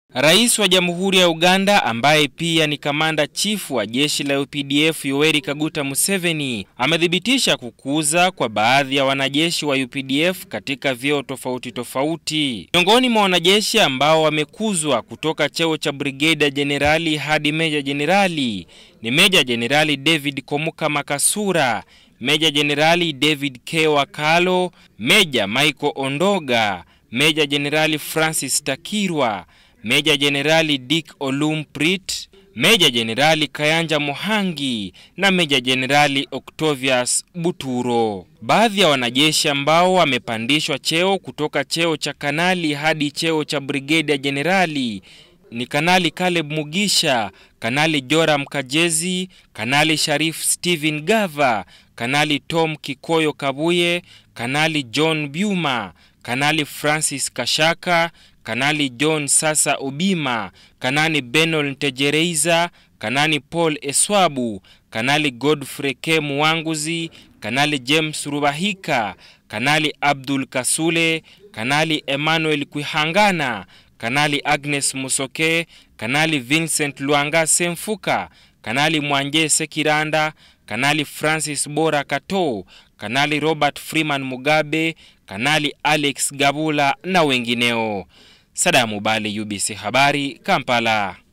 Rais wa Jamhuri ya Uganda ambaye pia ni kamanda chifu wa jeshi la UPDF Yoweri Kaguta Museveni amethibitisha kukuza kwa baadhi ya wanajeshi wa UPDF katika vyeo tofauti tofauti. Miongoni mwa wanajeshi ambao wamekuzwa kutoka cheo cha brigeda jenerali hadi meja jenerali ni Meja Jenerali David Komuka Makasura, Meja Jenerali David K. Wakalo, Meja Michael Ondoga, Meja Jenerali Francis Takirwa, Meja Jenerali Dick Olumprit, Meja Jenerali Kayanja Mohangi na Meja Jenerali Octavius Buturo. Baadhi ya wanajeshi ambao wamepandishwa cheo kutoka cheo cha kanali hadi cheo cha brigeda jenerali ni Kanali Caleb Mugisha, Kanali Joram Kajezi, Kanali Sharif Stephen Gava, Kanali Tom Kikoyo Kabuye, Kanali John Byuma, Kanali Francis Kashaka, Kanali John Sasa Ubima, Kanani Benol Ntejereiza, Kanani Paul Eswabu, Kanali Godfrey K. Muwanguzi, Kanali James Rubahika, Kanali Abdul Kasule, Kanali Emmanuel Kwihangana, Kanali Agnes Musoke, Kanali Vincent Luanga Semfuka, Kanali Mwanje Sekiranda, Kanali Francis Bora Kato, Kanali Robert Freeman Mugabe, Kanali Alex Gabula na wengineo. Sadamu Bali, UBC Habari, Kampala.